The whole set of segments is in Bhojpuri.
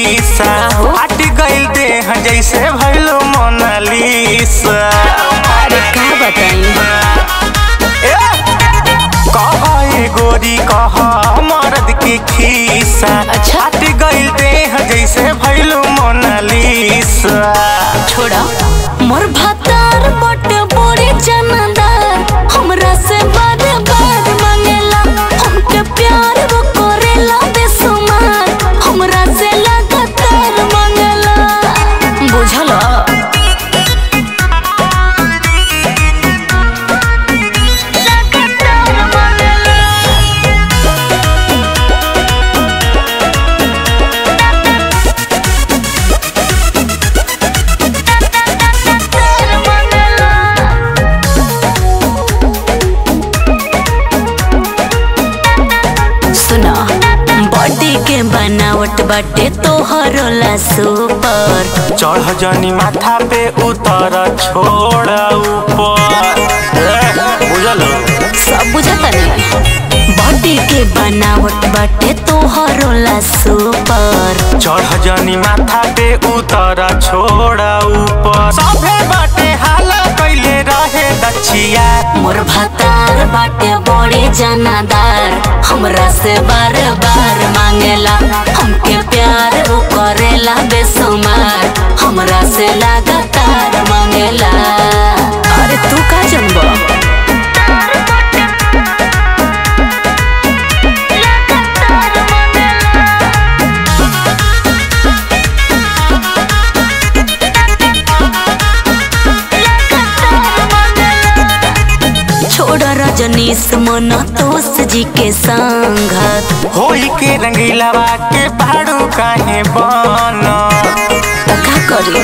खीसा हट गइल देह जैसे भइलो मोनालिसा अरे का बताई कह ए गोरी कह मर्द के खीसा अच्छा। हट गइल देह जैसे भइलो मोनालिसा छोड़ा मोर भातार बट बड़ी जानदार हमरा से बार बार मांगेला हमके प्यार वो करेला बेसुमार हमरा से लगातार मांगेला बुझला लगातार मांगेला सुना बॉडी के बनावट बाटे तोहरो ला सुपर चढ़ जनी माथा पे उतर छोड़ ऊपर ए, बुझलो सब बुझता नहीं बॉडी के बनावट बाटे तोहरो ला सुपर चढ़ जनी माथा पे उतर छोड़ ऊपर सभे बाटे हाल कैले रहे दक्षिया मोर भातार बाटे बड़ी जनादार हमरा से बार बार मांगेला हमके प्यार वो करेला बेसुमार हमरा से लगातार मांगेला अरे तू का जनबा छोड़ रजनीश मन तोस जी के संगत होई के रंगीलावा के भाड़ू काहे बन का करी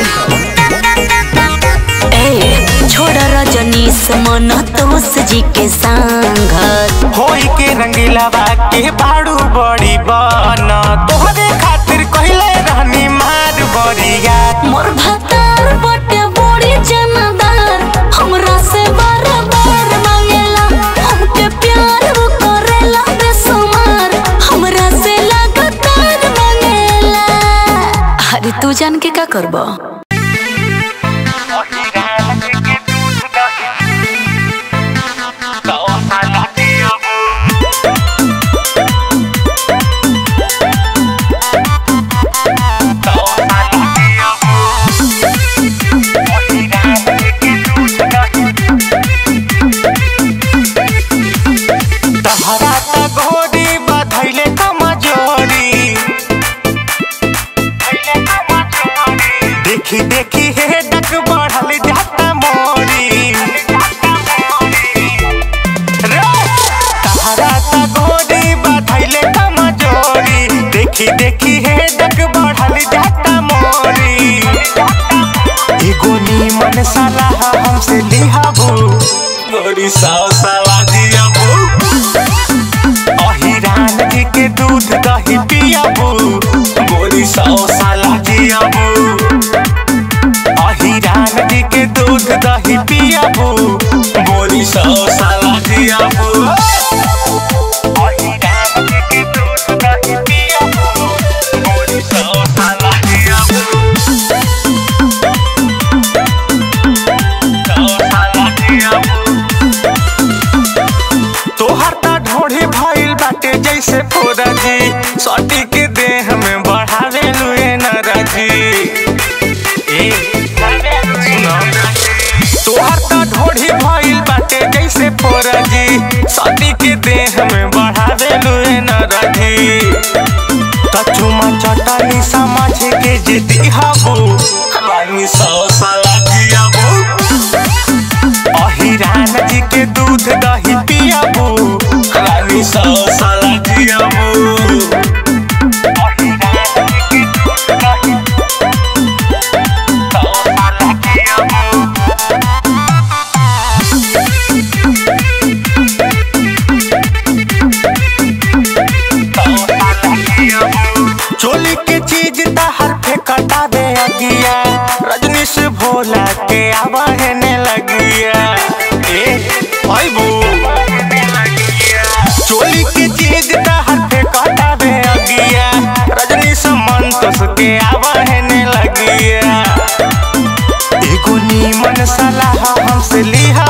ए छोड़ रजनीश मन तोस जी के संगत होई के रंगीलावा के भाड़ू बड़ी बन तोहरे खातिर कहले रहनी मार बरिया मोर भतार बटे बड़ी जनदार हमरा से बार बार मांगेला हमके प्यार वो करेला बेसुमार हमरा से लगातार मांगेला अरे तू जान के का करबा तहरा त घोड़ी बधैले कमजोरी देखी देखी हे डक बढ़ल जाता मोरी रे! तहरा त घोड़ी बधैले कमजोरी देखी देखी हे डक बढ़ल जाता मोरी एगो नीमन सलाह हमसे लिहाबू बड़ी साव साला दियाबू अहिरान जी के दूध दही पियाबू बोरी सौ साला जियाबू अहिरान जी के दूध दही पियाबू बोरी सौ साला जियाबू अहिरान जी के दूध दही पियाबू बोरी सौ साला जियाबू सौ साला जियाबू तोहर त ढोढ़ी भइल बाटे जैसे फोरजी सटी के देह में बढ़ावे लुए नरजी ए सुनो तोहर त ढोढ़ी भइल बाटे जैसे फोरजी सटी के देह में बढ़ावे लुए नरजी त चुमा चटानी समझ के जे दिहाबू रानी सौ साला जियाबू अहिरान जी के दूध दही पियाबू रानी सौ साला जियाबू अहिरान जी के दूध दही सौ साला जियाबू चोली के चीज तहर फेंकता दे अगिया रजनी से भोला के आवाहने लगिया ए आइबू चोली के चीज तहर फेंकता दे अगिया रजनी से मन तस के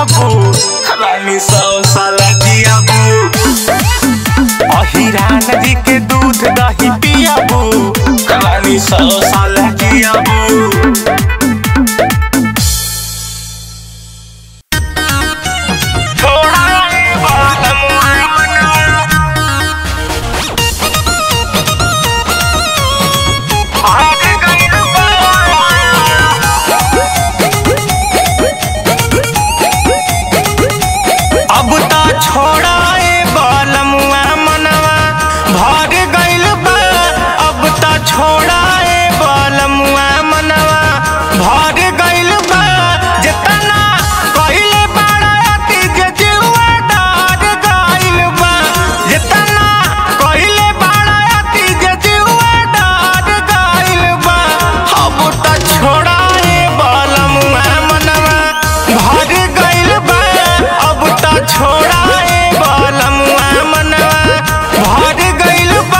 पियाबू रानी सौ साल जियाबू अहिरान जी के दूध दही पियाबू रानी सौ साल जियाबू थोड़ा अब त छोड़ाए बलमुआ मनवा भर गइल बा अब त छोड़ाए बलमुआ मनवा भर गइल बा जेतना कइले बड़ा अति जे जीवा डर गइल बा जेतना कइले बड़ा अति जे जीवा डर गइल बा अब त छोड़ाए बलमुआ मनवा भर गइल बा अब त छोड़ाए बलमुआ मनवा भर गइल बा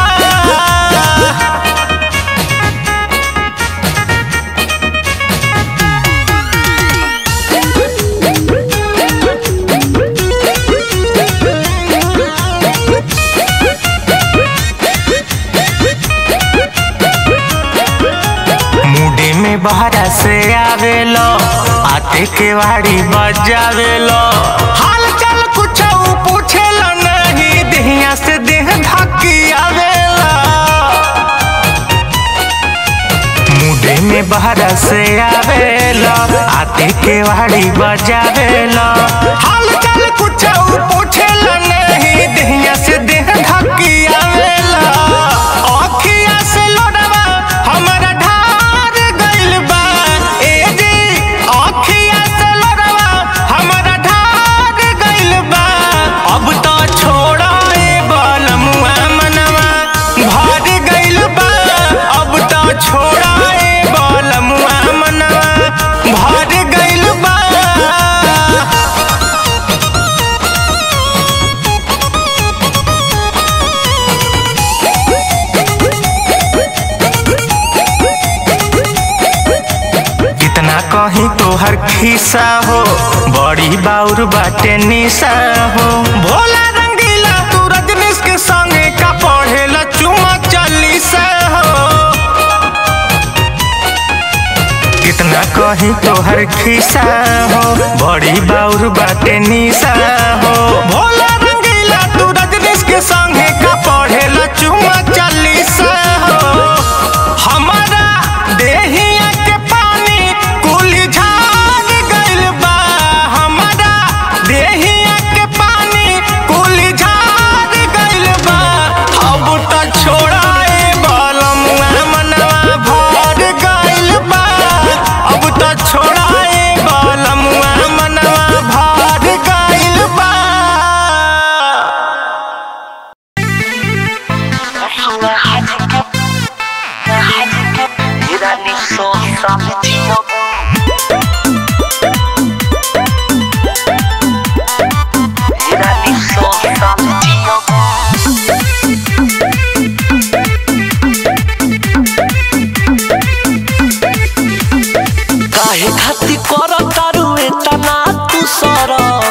मुडे में बहरा से आवेलो आते के वाड़ी बजावेलो हाल चाल कुछ पूछेलो नहीं देहिया से देह धकी आवेला मुडे में बहरा से आवेलो आते के वाड़ी बजावेलो हाल चाल कुछ पूछेलो नहीं देहिया से देह धकी आवेला अखिया से लोडवा हमरा ढार गइल बा ए जी अखिया से लोडवा हमरा ढार गइल बा अब तो छोड़ाए बलमुआ मनवा भर गइल बा अब तो छोड़ाए बलमुआ मनवा भर गइल बा कितना कहीं तोहर खिस्सा हो बड़ी बाउर बाटे निशा हो भोला रंगीला तू रजनीश के संगे का पढ़ेला चुमा चालीसा हो कितना कहीं तोहर खिस्सा हो बड़ी बाउर बाटे निशा हो भोला रंगीला तू रजनीश के संगे का पढ़ेला चुमा चालीसा हो हमारा देहिया के पानी कुली झाग गइल बा हमारा देहिया के पानी कुली झाग गइल बा अब त छोड़ाए बलमुआ मनवा भर गइल बा अब त छोड़ाए बलमुआ मनवा भर गइल बा काहे खातिर कर तारू एतना तू सरम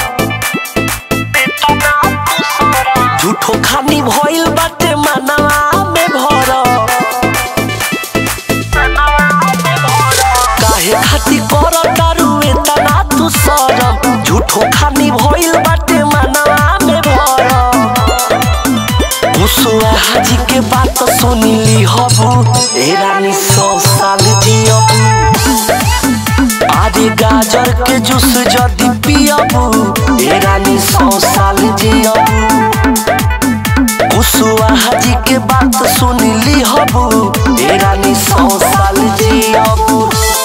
झूठो खानी भइल बाटे मनवा में भर काहे खातिर कर तारू एतना तू सरम झूठो खानी भइल बाटे मनवा में भर मुसुआ हाजी के बात सुनिली हबू ए रानी सौ साल जियबू आदि गाजर के जूस जदि पियबू ए रानी सौ साल जियबू कुसुआ हाजी के बात सुनिली हबू ए रानी सौ साल जियबू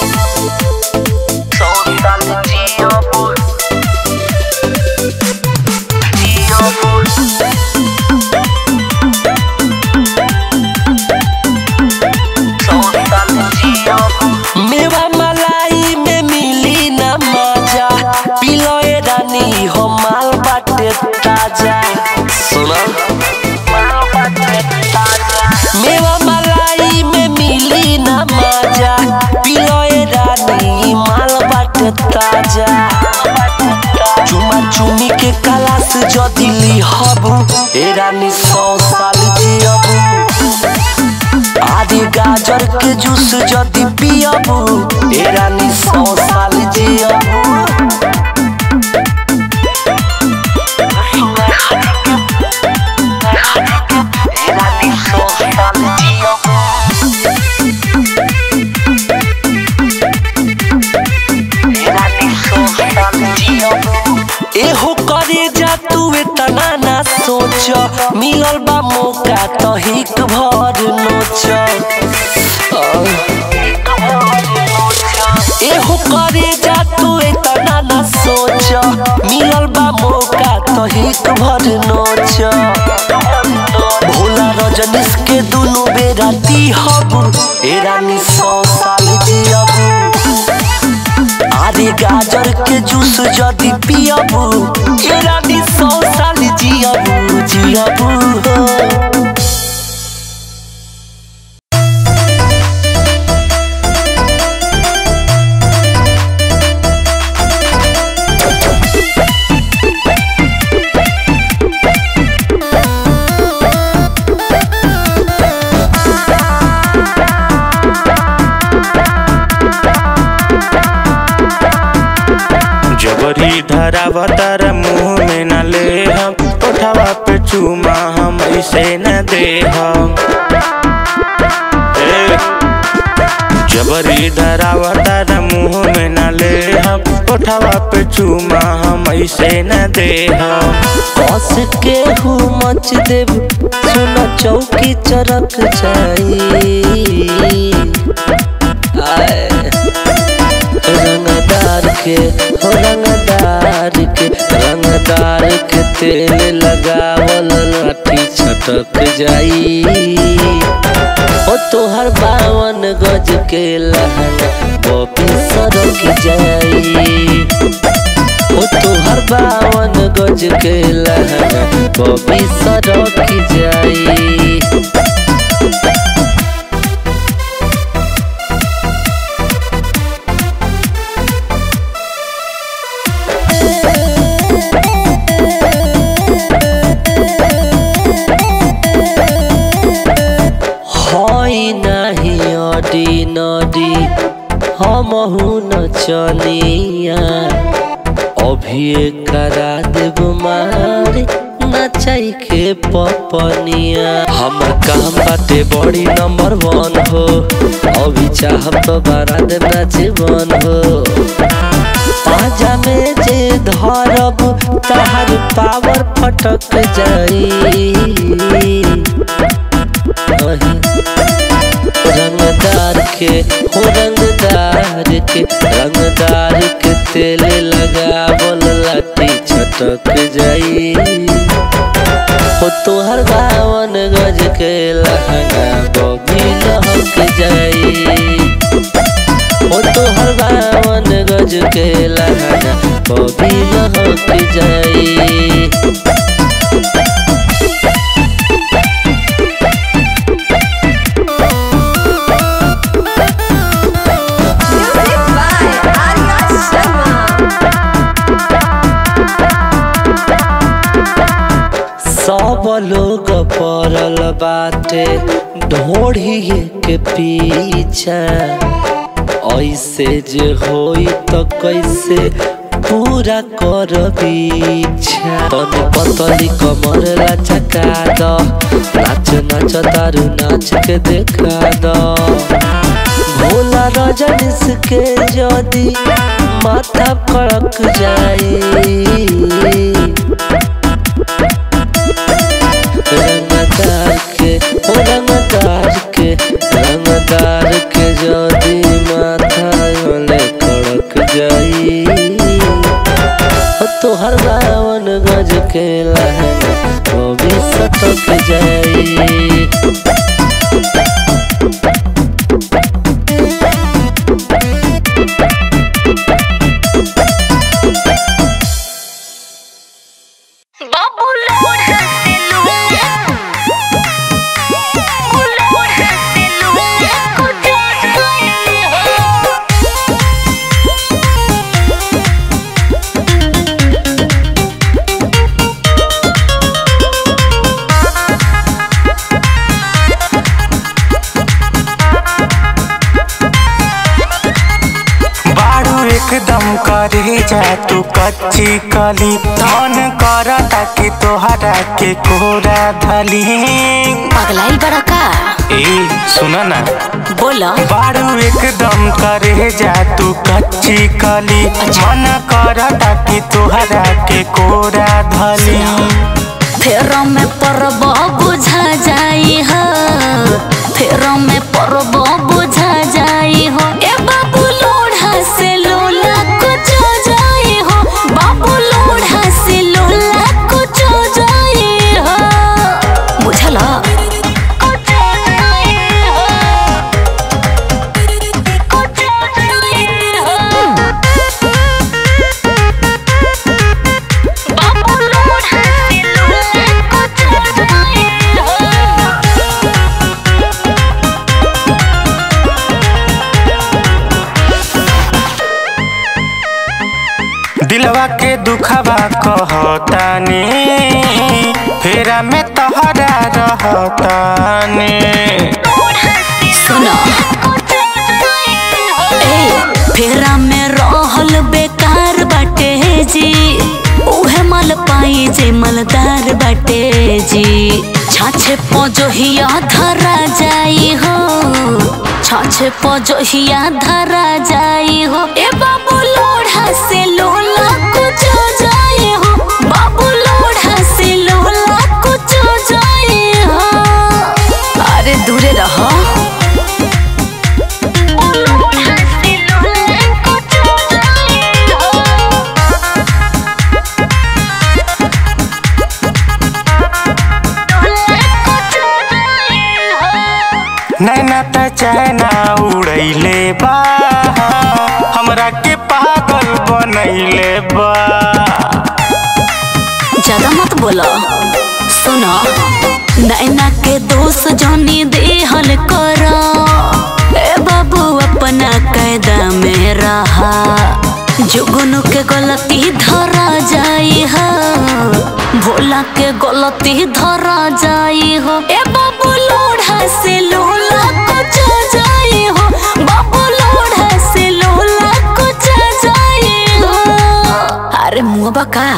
सौ साल जियबू जियबू मेवा मलाई में मिली ना मजा पिलो ए रानी हो माल बाटे ताजा सुना मेवा मलाई में मिली ना मजा पिलो ए रानी माल बाटे ताजा पियबू ए रानी सौ साल जियबू आदि गाजर के जूस जदि पियबू ए रानी सौ साल जियबू ए रानी सौ साल जियबू एहो करे जा तू इतना ना सोच मिलल बा मौका तो हिक भर नोच एहो करे जा तू इतना ना सोच मिलल बा मौका तो हिक भर नोच भोला रजनीश के दुनु बेरा दी हबू ए रानी सौ साल जियबू आदि गाजर के जूस जदि पियबू ए रानी सौ साल जियबू जियबू हो जबरी धरावतर मुंह में न ले हम उठावा पे चूमा हम ऐसे न दे हम ए, जबरी धरावतर मुंह में न ले हम उठावा पे चूमा हम ऐसे न दे हम कस के हूँ मच देव सुन चौकी चरक जाई आए रंगदार के हो रंगदार के रंगदार के तेल लगावल लाठी छटक जाई ओ तोहर बावन गज के लहंगा बॉबी सरक जाई ओ तोहर बावन गज के लहंगा बॉबी सरक जाई हई नाही अडी नडी हमहु न चलिया अभी करा देव मारे नचाई के पपनिया हमर काम बाटे बड़ी नंबर वन हो अभी चाहब तो बारात नाचे बन हो पाजा में जे धरब तहार पावर फटक जाई अही रंगदार के हो रंगदार के रंगदार के तेल लगावल लाठी छटक जाई हो तोहर बावन गज के लहंगा बबी लहक जाई हो तोहर बावन गज के लहंगा बबी लहक जाई Music by Arya Sharma. सब लोग पड़ल बाटे ढोढ़ी के पीछा ऐसे जे होई तो कैसे पूरा कर इच्छा तनी पतली कमर लचका द नाच नाच तारू नाच के देखा द भोला रजनीश के जदी माथा कड़क जाई रंगदार के ओ रंगदार के रंगदार के जदी माथा वाले कड़क जाई ओ तोहर बावन गज के लहंगा वो भी सटक जाई बाबू लोड हंसे लूंगा लोड हंसे लूंगा कुछ गए हो एकदम करे जा तू कच्ची कली मन करता कि तोहरा के कोरा धली पगलाई बड़ा का ए सुन ना बोला बारू एकदम करे जा तू कच्ची कली मन करता कि तोहरा के कोरा धली फेर में परब बुझा जाई हो फेर में परब बुझा जाई हो ए बाबू लोढ़ा से लोला कुछ हो जाई हो बाबू लोढ़ा से लोला कुछ हो जाई हो बुझला कुछ हो जाई हो कुछ हो जाई हो बाबू लोढ़ा से लोला कुछ हो जाई हो दिलवा के दुखवा कहतानी फेरा में तहरा रहतानी सुनो ए फेरा में रहल बेकार बाटे जी उहे मल पाई जे मलदार बाटे जी छाछे पजोहिया धरा जाई हो छाछे पजोहिया धरा जाई हो ए बाबू लोढ़ा से लोला कुछ हो जाई हो बाबू लोढ़ा से लोला कुछ हो जाई हो अरे दूरे रहो नैना त चैना उड़ैले बा हमरा के पागल बनैले बा ज्यादा मत बोलो सुनो नैना के दोष जानी देहल करो ए बाबू अपना कायदा में रहा जुगनू के गलती धरा जाई हो भोला के गलती धरा जाई हो ए बाबू लोढ़ा से लोला कुछ हो जाई हो बाबू लोढ़ा से लोला कुछ हो जाई हो अरे मुँह बका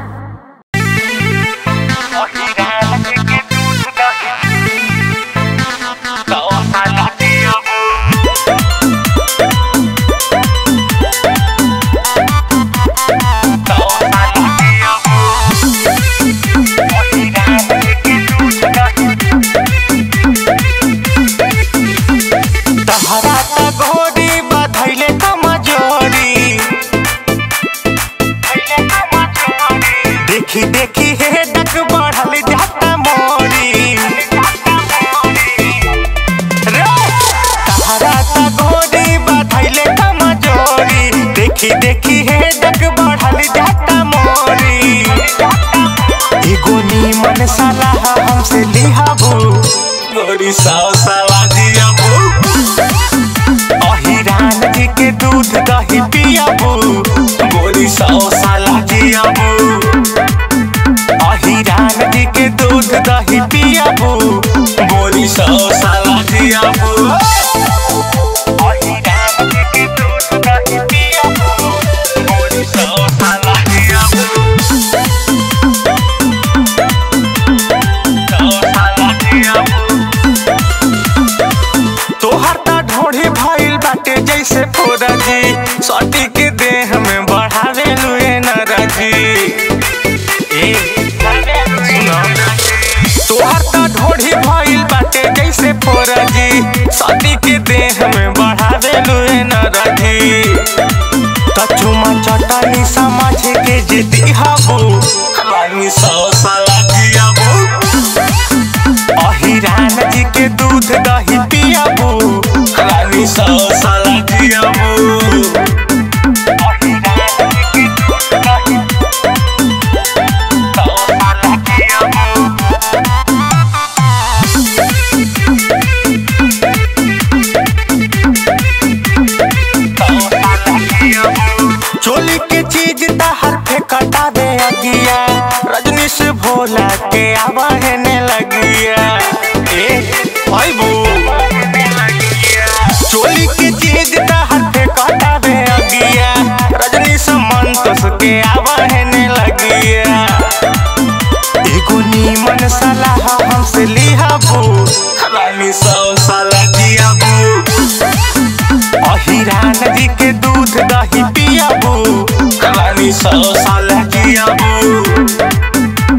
तहरा त घोड़ी बधैले कमजोरी देखी देखी हे डक बढ़ल जाता मोरी रे! तहरा त घोड़ी बधैले कमजोरी देखी देखी हे डक बढ़ल जाता मोरी एगो नीमन सलाह हमसे लिहाबू गोरी साव सलाह दियाबू अहिरान जी के दूध दही पियाबू गोरी साव सलाह दियाबू अहिरान जी के दूध दही पियाबू गोरी साव सलाह दियाबू अहिरान जी के दूध दही पियाबू गोरी साव सलाह दियाबू तोहर त ढोढ़ी भइल बाटे जैसे फोरजी सटी के देह में बढ़ावे लुए नरजी ए सुनो तोहर त ढोढ़ी भइल बाटे जैसे फोरजी सटी के देह में बढ़ावे लुए नरजी कचुमा चटनी समझ के जे दिहाबू रानी सौ साला जियाबू अहिरान जी के दूध दही पियाबू रानी सौ साला जियाबू अहिरान जी के दूध दही सौ साला जियाबू चोली के चीज तहर फेंकटा दे अगिया रजनी से भोला के आवाहने लगिया ए भाई बू हंस के आवहने लगिया एगो नीमन सलाह हमसे लिहाबू रानी सौ साल जियाबू अहिरान जी के दूध दही पियाबू रानी सौ साल जियाबू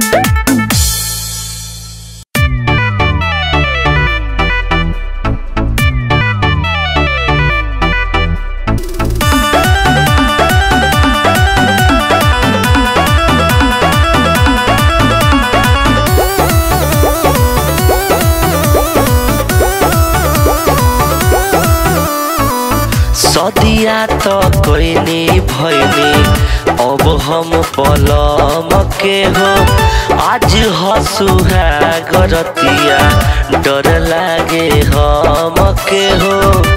सदिया तो कोइनी भइनी अब हम पलम के हो आज हसुहा गरतिया डर लागे हम के हो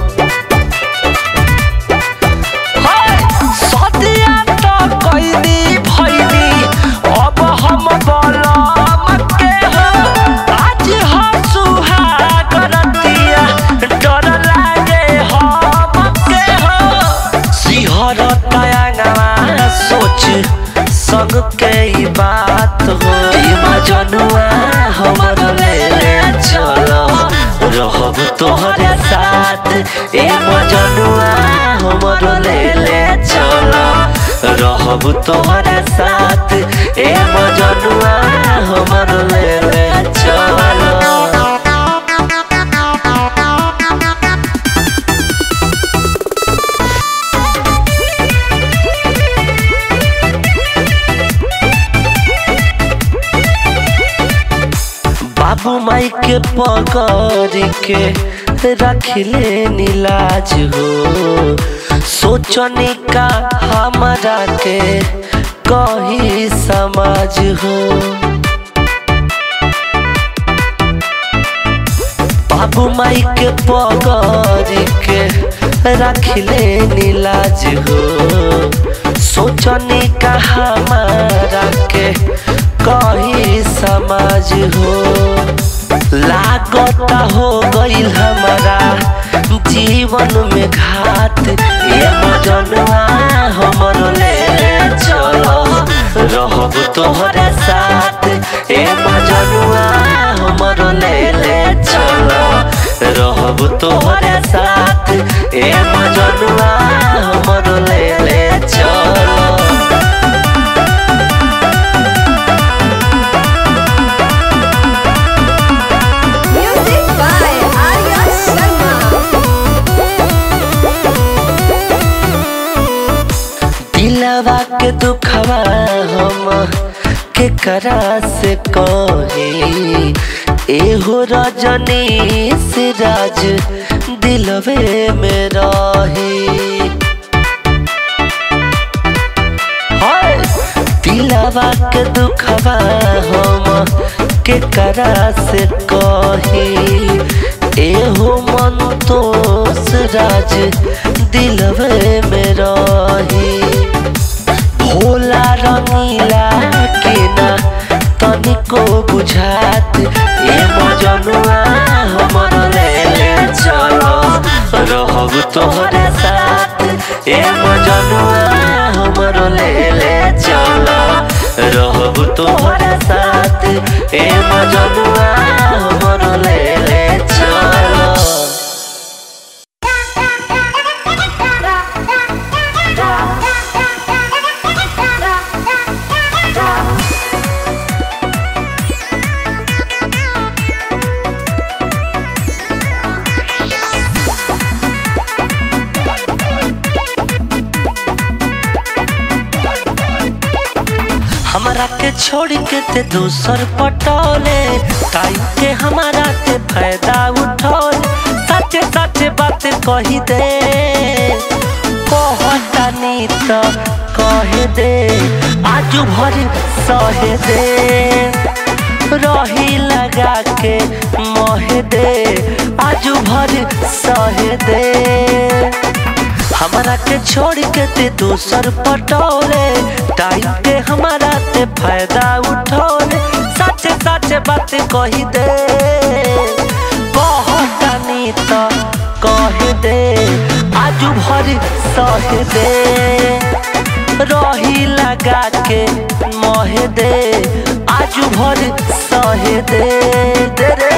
सदिया तो कोइनी भइनी अब हम पलम के हो आज हसुहा गरतिया डर लागे हम के हो सिहर तयांगवा सोच संग के ई बात हो ई मजनुआ हमर ले ले चलो रहब तोहरे साथ ए मजनुआ हमर ले ले चलो रहब तोहरे साथ ए मजनुआ हमर ले ले चलो बाबू माई के पकड़ के रखले नीलाज हो सोचनी का हमारा के कही समाज हो बाबू माई के पकड़ के रखले नीलाज हो सोचनी का हमारा के कही समाज हो लागता हो गईल हमारा जीवन में घात ये मजनुआ हमर ले ले चलो रहब तोहरे साथ ए मजनुआ हमर ले ले चलो रहब तोहरे साथ ए मजनुआ हमर ले ले चलो Music by Arya Sharma. दिलवा के दुखवा हम के करा से कही एहो रजनी से राज दिलवे में रही हाय दिलवा के दुखवा हम के करा से कही एहो मन तो राज दिलवे में रही भोला रंगीला के ना तनिको बुझात ए मजनुआ हमर ले ले चलो रहब तोहरे साथ ए मजनुआ हमर ले ले चलो रहब तोहरे साथ ए मजनुआ हमर ले ले चलो हमरा के छोड़ के ते दूसर पटोले टाइम के हमारा ते फायदा उठोले सच सच बात कही दे कहतानी तो कह दे आज भर सहे दे रही लगा के मोह दे आज भर सहे दे हमारा के छोड़ के ते दूसर पटोले टाइम के हमारा ते फायदा उठोले सच सच बात कही दे कहतानी तो कह दे आज भर सह दे रही लगा के मोहे दे आजू भर सहे दे दे रे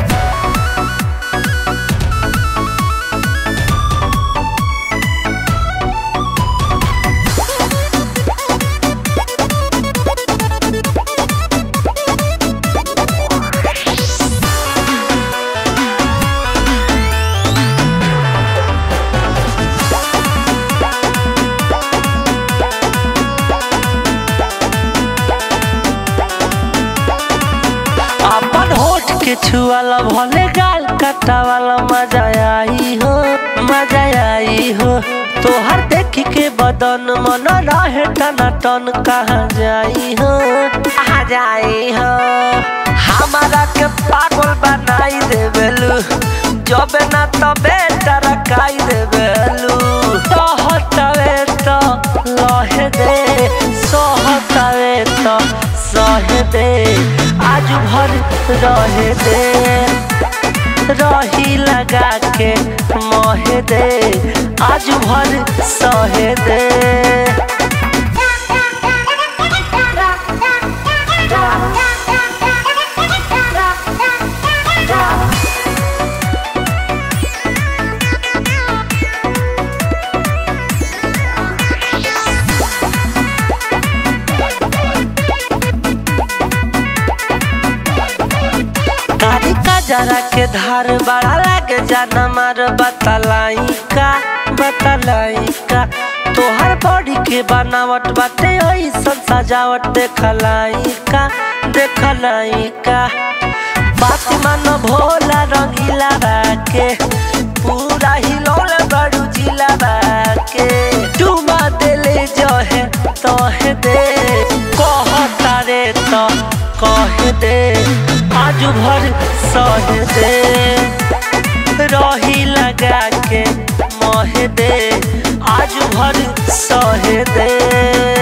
अपन होठ के छुआला भले गाल कटा वाला मजा आई हो मजा आई हो तोहर देख के बदन मन रहे टना टन कहाँ जाई हो कहाँ जाई हो हमारा के पागल बनाई देवेलू जब ना तबे टरकाई देवेलू सहतवे तो लहे दे सहतवे तो सहे दे आज भर रहे दे रही लगा के मोहे दे आज भर सहे दे कारी का जरा के धार बड़ा लागे जाना मार बतलाई का बतलाई का तोहर बॉडी के बनावट बाटे ऐसन सजावट देखलाई का देखलाई का बात मन भोला रंगीला बाके पूरा हिलौल बड़ू जिला बाके डूबा देले जो है तो है दे कहता रे तो कह दे आज भर सह दे रही लगा के मोह दे आज भर सह दे